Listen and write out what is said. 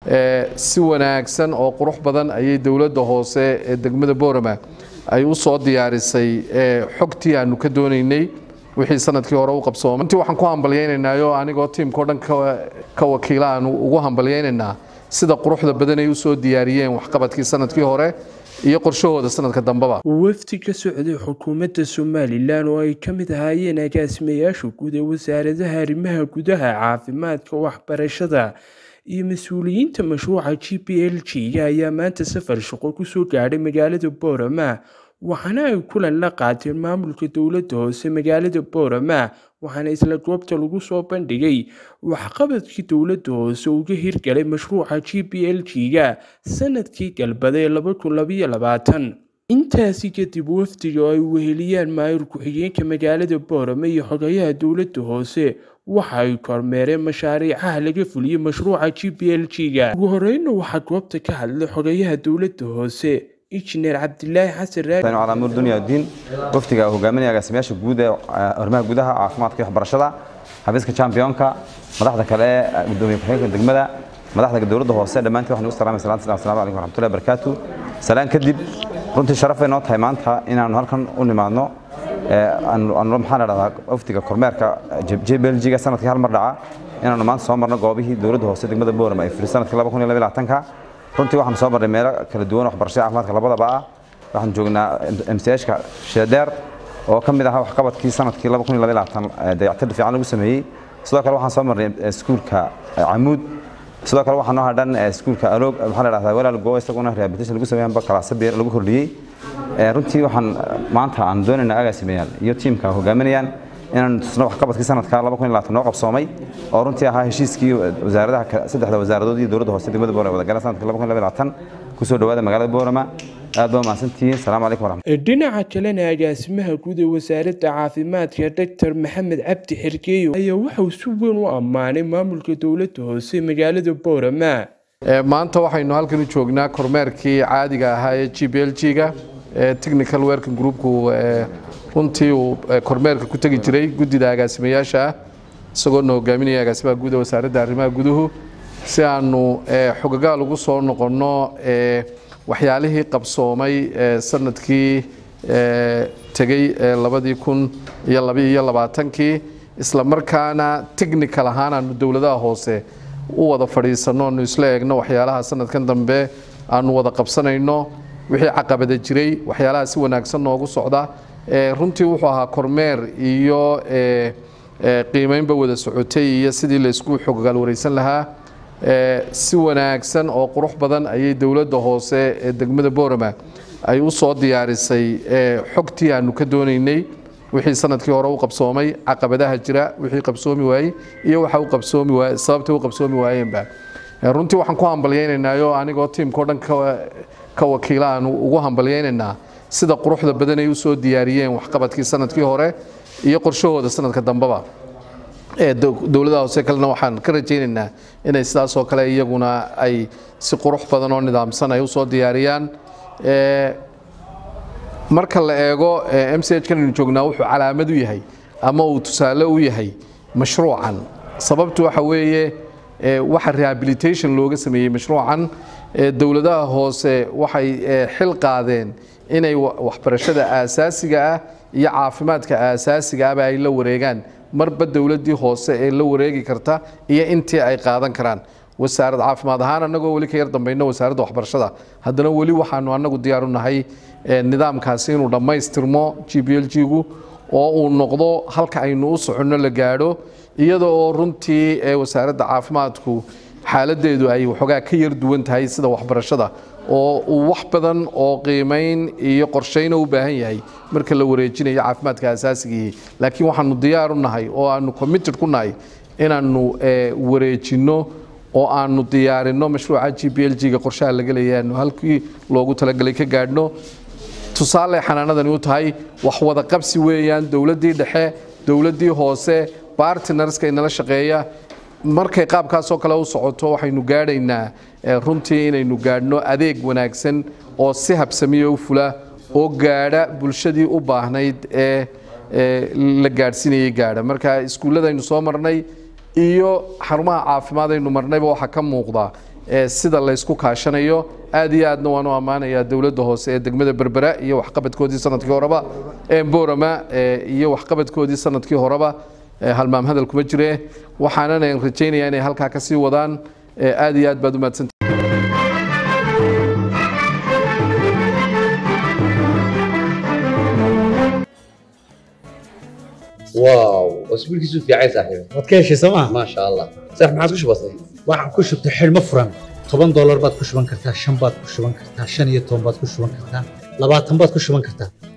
si wanaagsan oo qurux badan ayay dowladda hoose ee degmada boorama ay u soo diyaarisay xogtii aanu ka doonaynay wixii sanadkii hore u qabsoomay runtii waxaan ku hambalyaynaynaayo anigoo tiimka o dhan ka wakiila aanu ugu hambalyaynaynaa sida quruxda badan ay u soo diyaariyeen waxqabadkii sanadkii hore iyo qorshahooda sanadka dambeba wafdi ka socday xukuumadda somalilan oo ay ka mid ahaayeen agaasimayaasha guud ee wasaaradaha arrimaha gudaha caafimaadka waxbarashada iyo mas-uuliyiinta mashruuca g p l g ayaa maanta safar shaqo kusoo gaadhay magaalada boorama waxaana ay kulan la qaateen maamulka dowladda hoose magaalada boorama waxaana isla goobta lagu soo bandhigay waxqabadkii dowladda hoose uga hirgalay mashruuca g p l g-ga sanadkii galbada ee intaasi kadib wafdiga oo ay weheliyaan maayir ku-xigeenka magaalada boorama iyo xogayaha dowladda hoose waxa ay kormeereen mashaariicaha laga fuliyey mashruuca g p l g-ga ugu horeyna waxaa goobta ka hadlay xogayaha dowladda hoose injineer cabdilaahi xasan calaamur dunya diin wafdiga hogaaminaya agaasimayaasha guud ee arrimaha gudaha caafimaadka iyo waxbarashada xafiiska championka madaxda kale ee gudoomiye ku-xigeenka degmada madaxda dowladda hoose dhammaantiin waxaan ugu salaamay salaanta assalamu calaykum waraxmatullahi barakaatu salaan kadib runtii sharaf bay noo tahay maanta inaanu halkan u nimaadno maxaan idhahdaa wafdiga kormeerka jblg-ga sanadkii hal mar dhaca inaanu maanta soo marno goobihii dowladda hoose degmada boorama ay furi sanadkii laba kun iyo labaatanka runtii waxaan soo marnay meelo kala duwan waxbarashada caafimaadka labadaba ah waxaan joognaa mchka sheedheer oo ka mid ahaa waxqabadkii sanadkii laba kun iyo labaatan dayactir fiican lagu sameeyey sidoo kale waxaan soo marnay iskuulka camuud sidoo kale waxaa noo hadhan iskuulka aloog maxaa la dhahdaa walaal go isaguna rehabilitation lagu sameeyay amba kalaasa beer lagu kordhiyey runtii waxaan maanta aan doonaynaa agaasimayaal iyo tiimka hogaaminayaan inaan tusno waxqabadkii sanadka laba kun iyo labaatan noo qabsoomay oo runtii ahaa heshiiskii wasaaradaha saddexda wasaaradood iyo dowladda hoose degmada boorama wadagaleen sanadka laba kun iyo labaatan kusoo dhawaada magaalada boorama aad baa mahadsantihiin salaamu calaykum waraxmat dhinaca kalena agaasimaha guud ee wasaaradda caafimaadka doctor maxamed cabdi xergeeyo ayaa waxauu si weyn u ammaanay maamulka dowladda hoose magaalada boorama maanta waxaynu halkan u joognaa kormeerkii caadiga ahaa ee g b l g-ga technical working groupku runtii uu kormeerka ku tegi jiray guddida agaasimayaasha ah isagoona hogaaminaya agaasimaha guud ee wasaaradda arrimaha guduhu si aanu xogagaal ugu soo noqonno waxyaalihii qabsoomay sanadkii tegey labadii kun iyo labaiyo labaatankii isla markaana technical ahaan aanu dowladaha hoose u wada fadhiisanno aanu isla eegno waxyaalaha sanadkan dambe aanu wada qabsanayno wixii caqabada jiray waxyaalaha si wanaagsan noogu socda runtii wuxuu ahaa kormeer iyo qiimeynba wada socotay iyo sidii laysku xogagaal wareysan lahaa si wanaagsan oo qurux badan ayay dowladda hoose ee degmada boorama ay u soo diyaarisay xogtii aanu ka doonaynay wixii sanadkii hore u qabsoomay caqabadaha jira wixii qabsoomi waayey iyo waxa u qabsoomi waay sababtay u qabsoomi waayeenba runtii waxaan ku hambalyaynaynaayo anigoo tiimka o dhan ka wakiila aanu ugu hambalyaynaynaa sida quruxda badan ay u soo diyaariyeen waxqabadkii sanadkii hore iyo qorshahooda sanadka dambeba dowladaha hoose kalena waxaan ka rajaynaynaa inay sidaasoo kale iyaguna ay si qurux badan oo nidaamsan ay usoo diyaariyaan marka la eego m c h kan aynu joognaa wuxuu calaamad u yahay ama uu tusaale u yahay mashruucan sababtu waxa weeye waxa rehabilitation looga sameeyey mashruucan dowladaha hoose waxay xil qaadeen inay waxbarashada aasaasiga ah iyo caafimaadka aasaasiga ahba ay la wareegaan marba dowladdii hoose ee la wareegi karta iyo intii ay qaadan karaan wasaarad caafimaad ahaan annagoo weli ka yar dambayno wasaaradda waxbarashada haddana weli waxaanu annagu diyaar u nahay nidaamkaasi inuu dhammaystirmo g b l g-gu oo uu noqdo halka aynu u soconno la gaadho iyada oo runtii wasaaradda caafimaadku xaaladeedu ay waxoogaa ka yar duwan tahay sida waxbarashada oo uu wax badan oo qiimayn iyo qorshayna u baahan yahay marka la wareejinayo caafimaadka asaasigii laakiin waxaanu diyaar u nahay oo aanu committed ku nahay inaanu wareejinno oo aanu diyaarinno mashruuca g b l g-ga qorshaha laga leeyahay aanu halkii loogu talagalay ka gaadhno tusaale xanaanadani u tahay wax wada qabsi weeyaan dowladdii dhexe dowladdii hoose bartnerska inala shaqeeya markay qaabkaasoo kale u socoto waxaynu gaadhaynaa runtii inaynu gaadhno adeeg wanaagsan oo si habsamiya u fula oo gaadha bulshadii u baahnayd ee la gaadhsiinayay gaadha marka iskuulladaynu soo marnay iyo xarumaha caafimaad aynu marnayba waxaa ka muuqda sida laysku kaashanayo aad iyo aadna waan u ammaanayaa dowladda hoose ee degmada berbera iyo waxqabadkoodii sanadkii horeba borama iyo waxqabadkoodii sanadkii horeba halmaam hadal kuma jire waxaanana rajaynayaa inay halkaa ka sii wadaan aad iyo aad baad u mahadsanta واو اسبوع كيسو في عايز صاحبي waad ka heshay sooma ما شاء الله صح ما عادش بسيط waxaan ku shubtay xidhmo furan toban doolar baad ku shuban kartaa shan baad ku shuban kartaa shan iyo toban baad ku shuban kartaa labaatan baad ku shuban kartaa